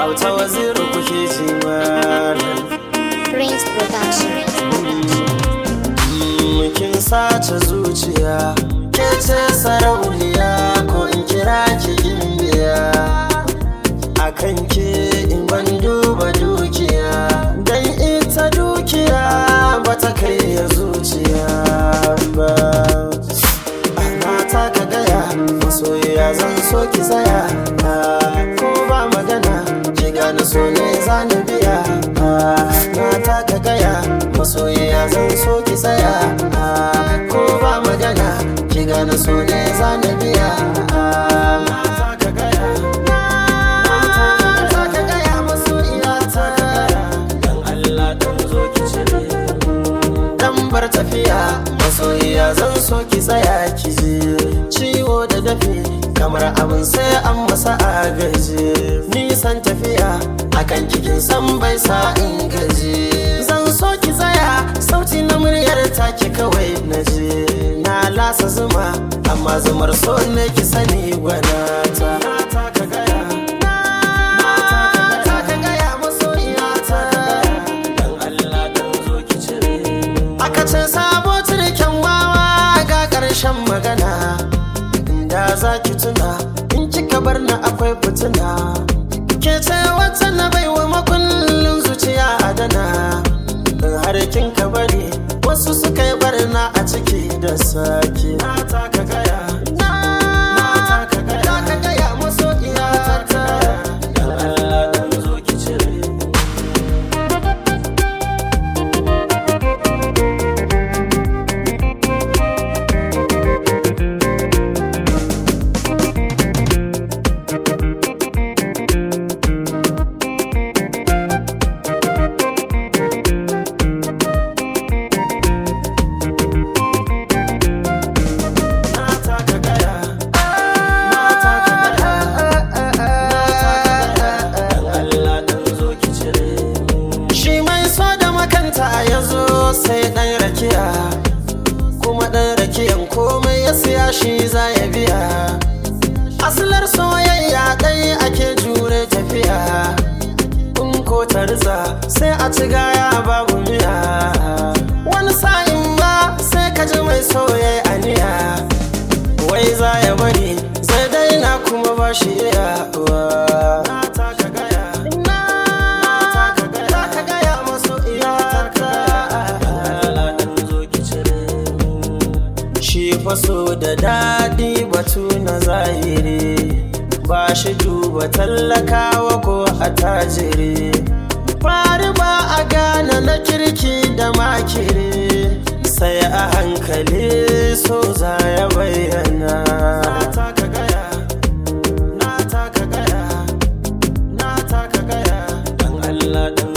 auta waziru kuke ji malam Prince Production. kin sace zuciya ke ce sarauniya ko in kira ki indiya a kan ke in ban duba dukiya dan ita dukiya ba ta kai ya zuciya ba ana ta ka gaya masoyiya zan so ki tsaya ko ba magana ki gane so ne zani biya na ta ka gaya masoyiya zan so ki tsaya ko ba magana ki gane so ne zani biya na ta ka gaya na ta ka gaya masoyiya ta dan Allah dan zo ki cire dan bar tafiya masoyiya zan so ki tsaya ki je ciwo da dafi kamar abin sai an masa agaji nisan tafiya akan kikin san bai sa in gaji zan so ki tsaya sauti na muryar take kawai na je na lasa zuma amma zumar so ne ki sani gwanata na taka gaya na taka gaya masoyiya ta dan Allah dan zo ki cire aka ce sabo turken wawa ga ƙarshen magana inda za ki tuna in kika bar na akwai fitina ke ce wata na baiwa makullin zuciya adana in har kin ka bari wasu suka yi barna a ciki da sake na taka gaya na taka gaya taka gaya masoyiya ta dan Allah dan zo ki cire na taka gaya na taka gaya dan Allah dan zo ki cire shi mai so da makanta ya zo sai dan rakiya kuma dan rakiyan komai ya siya shi za ya biya asalar soyayya ɗai ake jure tafiya in ko ta riza sai a ci gaya babu miya wani sa'in ba sai ka ji mai soyayya aniya wai za ya bari zai daina kuma ba shi iyawa na taka gaya na taka gaya taka gaya maso iyaka Allah dan zo ki cire shi faso da daɗi batu na zahiri ba shi duba tallakawa ko attajiri fari ba a gane na kirki da makiri sai a hankali so za ya bayyana na taka gaya na taka gaya na taka gaya dan Allah dan